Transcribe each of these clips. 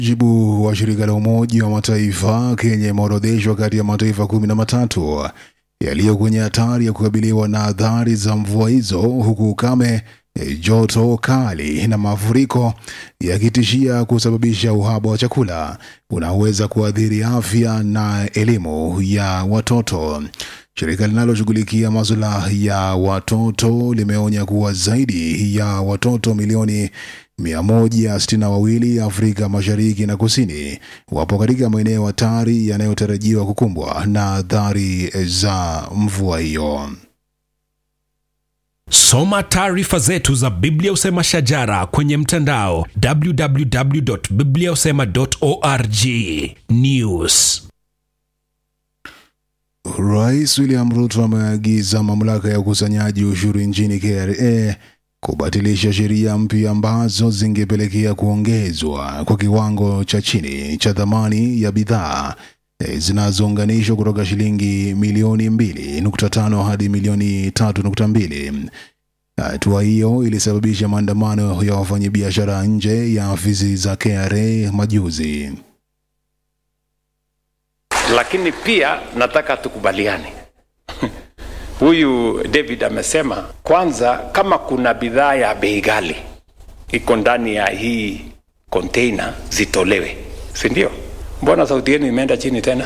Jibu wa shirika la Umoja wa Mataifa, Kenya imeorodheshwa kati ya mataifa kumi na matatu yaliyo kwenye hatari ya kukabiliwa na athari za mvua hizo, huku ukame, eh, joto kali na mafuriko yakitishia kusababisha uhaba wa chakula unaoweza kuathiri afya na elimu ya watoto. Shirika linaloshughulikia masuala ya watoto limeonya kuwa zaidi ya watoto milioni 162 Afrika Mashariki na Kusini wapo katika maeneo hatari yanayotarajiwa kukumbwa na athari za mvua hiyo. Soma taarifa zetu za Biblia Usema Shajara kwenye mtandao www.bibliausema.org. News. Rais William Ruto ameagiza mamlaka ya ukusanyaji ushuru nchini KRA kubatilisha sheria mpya ambazo zingepelekea kuongezwa kwa kiwango cha chini cha thamani ya bidhaa eh, zinazounganishwa kutoka shilingi milioni 2.5 hadi milioni 3.2. Hatua hiyo ilisababisha maandamano ya wafanyabiashara nje ya afisi za KRA majuzi. lakini pia nataka tukubaliane huyu david amesema kwanza kama kuna bidhaa ya bei ghali iko ndani ya hii container zitolewe si ndio mbona sauti yenu imeenda chini tena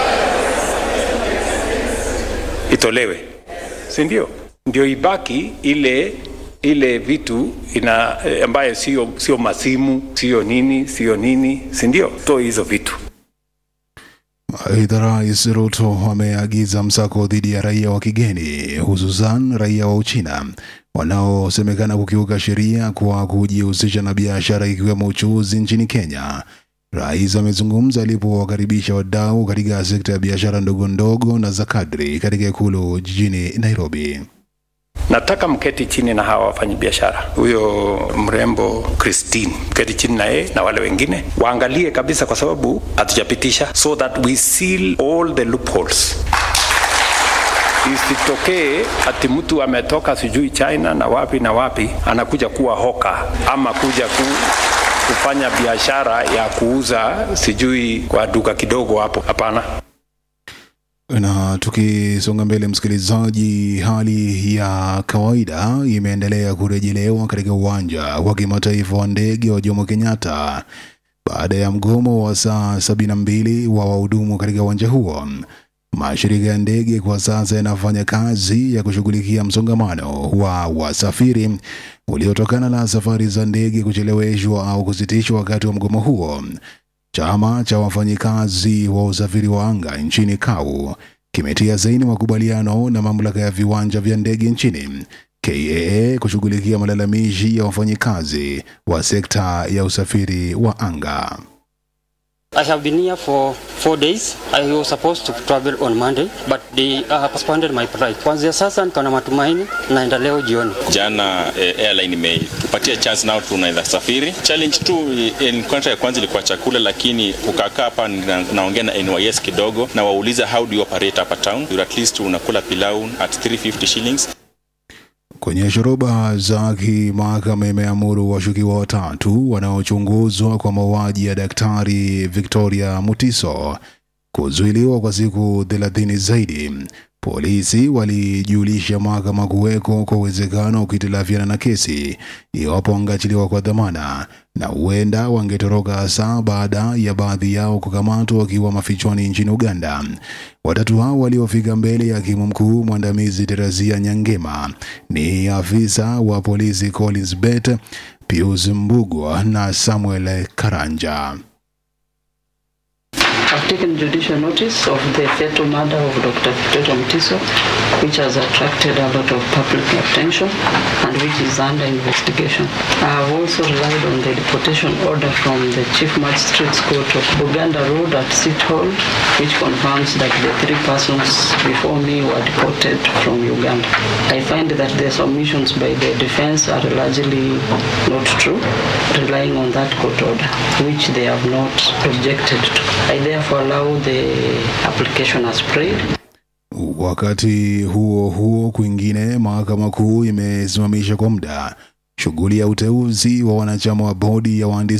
itolewe si ndio ndio ibaki ile ile vitu ina eh, ambayo sio sio masimu sio nini sio nini si ndio toe hizo vitu Aidha, Rais Ruto ameagiza msako dhidi ya raia wa kigeni hususan raia wa Uchina wanaosemekana kukiuka sheria kwa kujihusisha na biashara ikiwemo uchuuzi nchini Kenya. Rais amezungumza alipowakaribisha wadau katika sekta ya biashara ndogo ndogo na za kadri katika ikulu jijini Nairobi. nataka mketi chini na hawa wafanyabiashara huyo mrembo christine mketi chini na yeye na wale wengine waangalie kabisa kwa sababu hatujapitisha so that we seal all the loopholes isitokee ati mtu ametoka sijui china na wapi na wapi anakuja kuwa hoka ama kuja ku, kufanya biashara ya kuuza sijui kwa duka kidogo hapo hapana Na tukisonga mbele, msikilizaji, hali ya kawaida imeendelea kurejelewa katika uwanja wa kimataifa wa ndege wa Jomo Kenyatta baada ya mgomo wa saa sabini na mbili wa wahudumu katika uwanja huo. Mashirika ya ndege kwa sasa yanafanya kazi ya kushughulikia msongamano wa wasafiri uliotokana na safari za ndege kucheleweshwa au kusitishwa wakati wa mgomo huo. Chama cha wafanyikazi wa usafiri wa anga nchini KAU kimetia saini makubaliano na mamlaka ya viwanja vya ndege nchini KAA kushughulikia malalamishi ya wafanyikazi wa sekta ya usafiri wa anga. I have been here for four days. I was supposed to travel on Monday, but they uh, postponed my flight. Kuanzia sasa niko na matumaini naenda leo jioni. Jana eh, airline imetupatia chance nao tunaweza safiri. Challenge tu eh, kwanza ya kwanza ilikuwa chakula, lakini ukakaa hapa na, naongea na NYS kidogo na wauliza how do you operate hapa town, you at least unakula pilau at 350 shillings Kwenye shoroba za kimahakama imeamuru washukiwa watatu wanaochunguzwa kwa mauaji ya daktari Victoria Mutiso kuzuiliwa kwa siku thelathini zaidi. Polisi walijulisha mahakama kuweko kwa uwezekano wa kuhitilafiana na kesi iwapo wangeachiliwa kwa dhamana na huenda wangetoroka hasa baada ya baadhi yao kukamatwa wakiwa mafichoni nchini Uganda. Watatu hao waliofika mbele ya hakimu mkuu mwandamizi Teresia Nyangema ni afisa wa polisi Collins Bet, Pius Mbugwa na Samuel Karanja. I've taken judicial notice of the fatal murder of Dr. Victoria Mutiso, which has attracted a lot of public attention and which is under investigation. I have also relied on the deportation order from the Chief Magistrate's Court of Buganda Road at City Hall, which confirms that the three persons before me were deported from Uganda. I find that the submissions by the defense are largely not true, relying on that court order, which they have not objected to. I therefore allow the application as prayed. Wakati huo huo, kwingine, mahakama kuu imesimamisha kwa muda shughuli ya uteuzi wa wanachama wa bodi ya waandishi